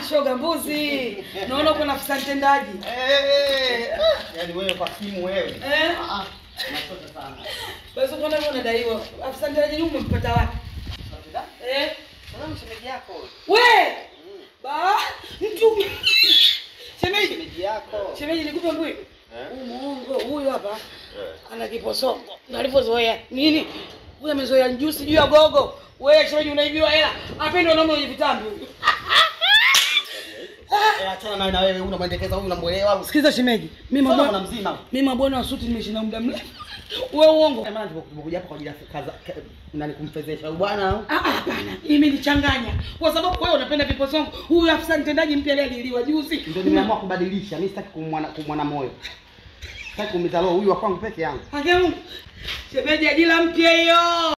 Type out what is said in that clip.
shoga mbuzi. Naona uko na afisa mtendaji. Eh, ah, yaani wewe kwa simu wewe. Eh? Ah, ah, unachota sana. Basi uko ndio unadaiwa. Afisa mtendaji yule umempata wapi? Unachota? Eh? Sasa mshemeji yako. We! Ba, mtu. Shemeji, Mshemeji yako. shemeji nikupe mbui. Eh? Huyu muongo huyu hapa Eh. ana kiposongo. Na alivyozoea nini? Huyu amezoea njusi juu ya gogo. Wewe shemeji unaibiwa hela. Apende wanaume wenye vitambi huyu. Eh, achana naye na wewe unamwendekeza huyu unamwelewa. Sikiliza shemeji, mimi Mbona mabwana mzima? mimi mabwana wa suti nimeishi na muda mrefu. Wewe uongo. Maana tumekuja hapa kwa ajili ya kaza ka- nani kumfezesha huyu bwana au? Ah, ah, hapana, imenichanganya kwa sababu wewe unapenda viposongo. Huyu afisa mtendaji mpya leo aliliwa juzi. Ndio nimeamua kubadilisha. Mimi sitaki kumwana kumwana moyo. Sitaki kuumiza roho huyu wa kwangu peke yangu. Haki ya Mungu. Shemeji ajira mpya hiyo.